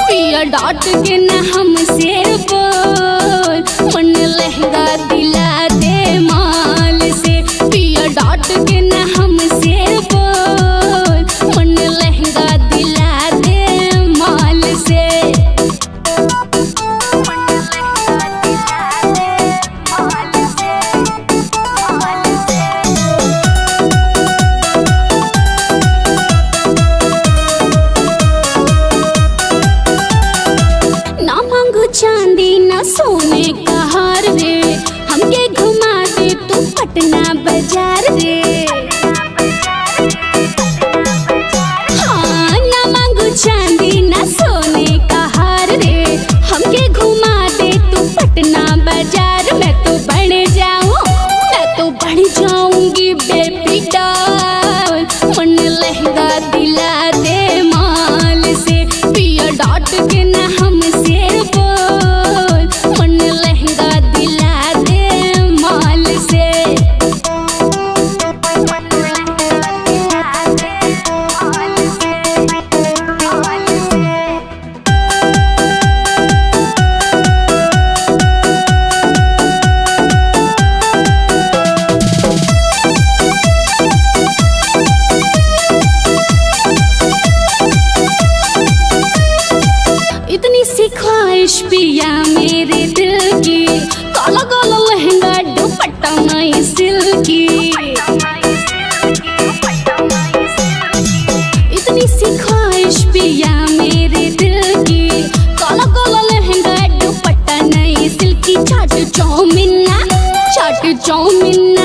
पिया डाट के न हमसे बोल मन लहंगा दिला दे माल से पिया डाट के न हमसे बोल मन लहंगा दिला दे माल से ना मांगू चांदी ना सोने का हार रे हमके घुमा दे तू पटना बाजार रे हाँ ना मांगू चांदी ना सोने का हार रे हमके घुमा दे तू पटना बाजार मैं तो बढ़ जाऊं मैं तो बढ़ जाऊंगी बेबी डॉल मन लहंगा दिला दे माल से पिया डाट के न हमसे बोल मन लहंगा दिला दे माल से इतनी सी ख्वाहिश पिया मेरे दिल की काला काला लहंगा दुपट्टा नई सिल्की इतनी सी ख्वाहिश पिया मेरे दिल की काला काला लहंगा दुपट्टा नई सिल्की चाट चौमिन ना चाट चौमिन